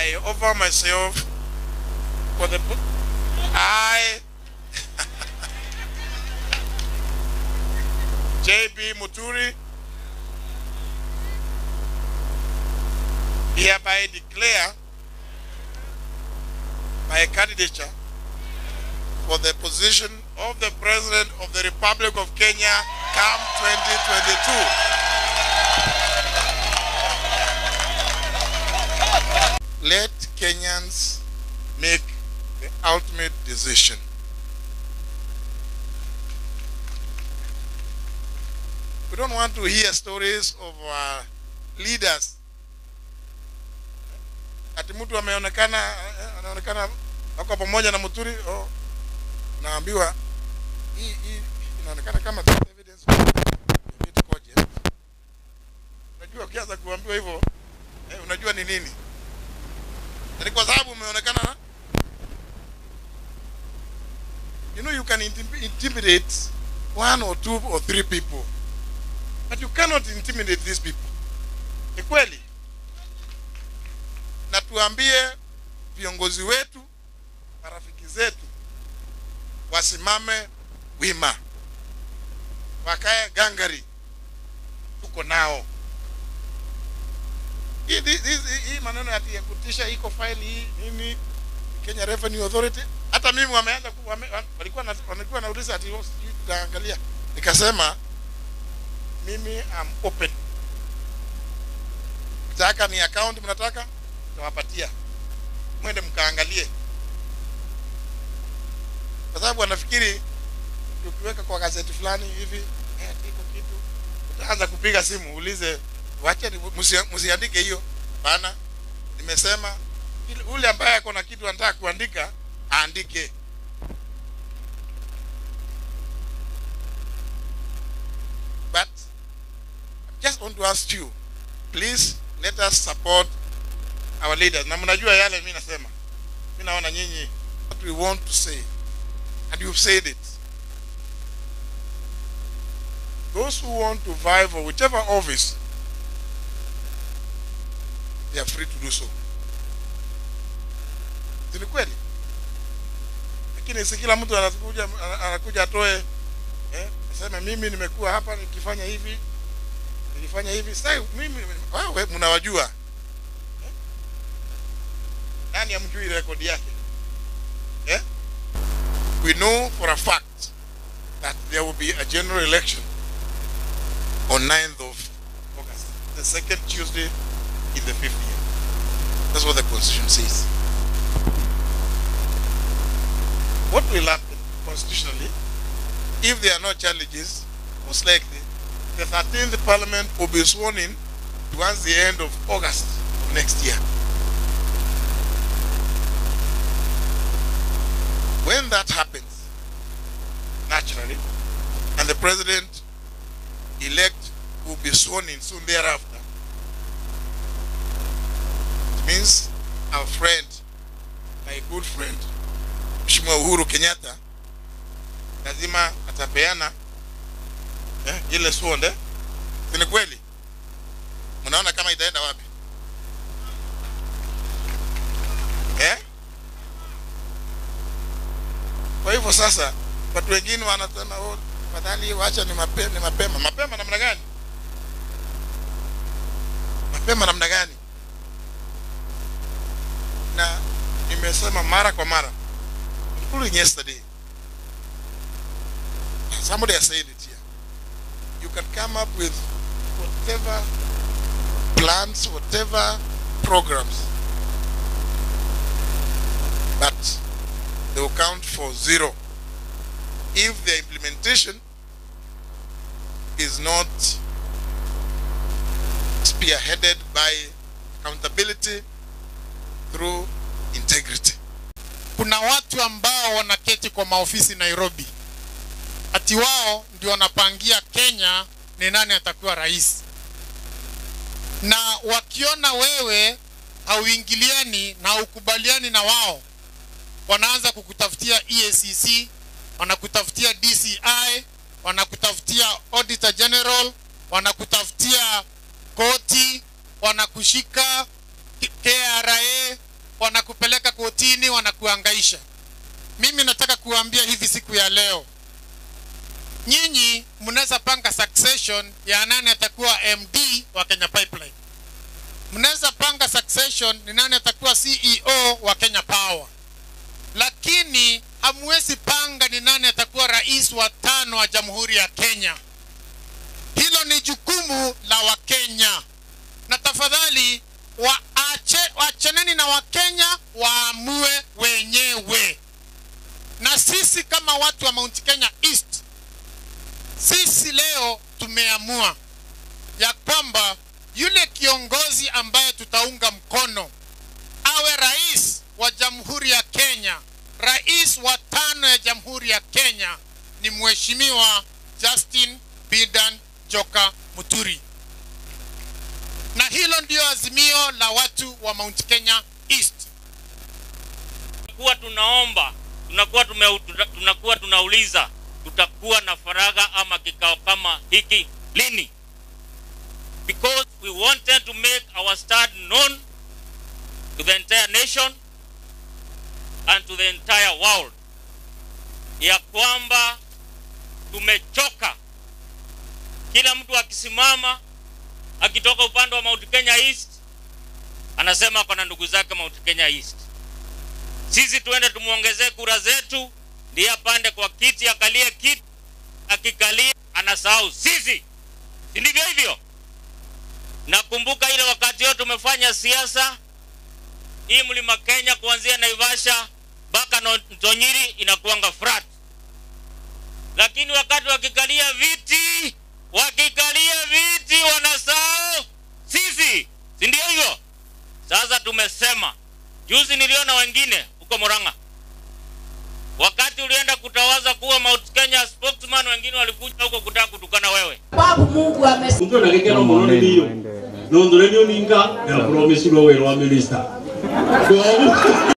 I offer myself for the. I. JB Muturi hereby declare my candidature for the position of the President of the Republic of Kenya come 2022. Let Kenyans make the ultimate decision. We don't want to hear stories of uh, leaders ati mtu ameonekana eh, anaonekana wako pamoja na Muturi oh, naambiwa hii hii inaonekana kama there's evidence of a bit cogent. Unajua ukianza kuambiwa hivyo eh, unajua ni nini? Na Ni kwa sababu umeonekana na you know you can intim- intimidate one or two or three people but you cannot intimidate these people. Ni kweli? na tuambie viongozi wetu, marafiki zetu wasimame wima, wakae gangari, tuko nao. Hii hii- hii- hii maneno ati ya kutisha iko file hii nini Kenya Revenue Authority, hata mimi wameanza ku- wame, wa- walikuwa na, walikuwa nauliza ati oh, sijui tutaangalia, nikasema mimi am open, mtaka ni account mnataka tawapatia mwende mkaangalie, kwa sababu wanafikiri tukiweka kwa gazeti fulani hivi eh, iko kitu, utaanza kupiga simu uulize, wacha ni- musi- msiandike hiyo. Bana, nimesema ile- ule ambaye ako na kitu anataka kuandika aandike. But I just want to ask you, please let us support our leaders na mnajua yale mimi nasema mimi naona nyinyi what we want to say and you've said it those who want to vie for whichever office they are free to do so Si ni kweli lakini si kila mtu anakuja anakuja atoe eh, aseme mimi nimekuwa hapa nikifanya hivi nilifanya hivi sasa mimi wewe mnawajua nani amjui rekodi yake eh? we know for a fact that there will be a general election on 9th of August, the second Tuesday in the fifth year. That's what the constitution says. What will happen constitutionally if there are no challenges? Most likely, the 13th parliament will be sworn in towards the end of August of next year. When that happens, naturally, and the president elect will be sworn in soon thereafter, it means our friend, my good friend, Mheshimiwa Uhuru Kenyatta, lazima atapeana eh, ile suonde. Si ni kweli? Mnaona kama itaenda wapi? Eh? Kwa hivyo sasa watu wengine wanasema oh, fadhali wacha ni mapema, ni mapema. Mapema namna gani? Mapema namna gani? Na nimesema mara kwa mara, including yesterday, somebody has said it here. You can come up with whatever plans, whatever programs, but they will count for zero if the implementation is not spearheaded by accountability through integrity. kuna watu ambao wanaketi kwa maofisi Nairobi, ati wao ndio wanapangia Kenya ni nani atakuwa rais, na wakiona wewe hauingiliani na haukubaliani na wao, wanaanza kukutafutia EACC, wanakutafutia DCI, wanakutafutia Auditor General, wanakutafutia koti, wanakushika KRA, wanakupeleka kotini, wanakuangaisha. Mimi nataka kuambia hivi siku ya leo, nyinyi mnaweza panga succession ya nani atakuwa MD wa Kenya Pipeline, mnaweza panga succession ni nani atakuwa CEO wa Kenya Power, lakini hamwezi panga ni nani atakuwa rais wa tano wa Jamhuri ya Kenya. Hilo ni jukumu la Wakenya, na tafadhali waache, waachaneni na Wakenya waamue wenyewe. Na sisi kama watu wa Mount Kenya East, sisi leo tumeamua ya kwamba yule kiongozi ambaye tutaunga mkono awe rais wa Jamhuri ya Kenya, rais wa tano ya Jamhuri ya Kenya ni Mheshimiwa Justin Bidan Joka Muturi, na hilo ndio azimio la watu wa Mount Kenya East. kuwa tunaomba tunakuwa tume, tuna- tunakuwa tunauliza tutakuwa na faragha ama kikao kama hiki lini because we wanted to make our stand known to the entire nation and to the entire world ya kwamba tumechoka kila mtu akisimama akitoka upande wa Mount Kenya East anasema ako na ndugu zake Mount Kenya East sisi tuende tumuongezee kura zetu, ndiye apande kwa kiti, akalie kiti, akikalia anasahau sisi, si ndivyo hivyo? Nakumbuka ile wakati yote tumefanya siasa hii mlima Kenya, kuanzia Naivasha mpaka No- Ntonyiri inakuanga flat, lakini wakati wakikalia viti, wakikalia viti wanasahau sisi, si ndio hivyo? Sasa tumesema Juzi niliona wengine huko Murang'a, wakati ulienda kutawaza kuwa Mount Kenya spokesman, wengine walikuja huko kutaka kutukana wewe. sababu Mungu ame Mtu anagekera muno ni niyo. Nondore niyo ninga ya promise lo wero wa minister. Kwa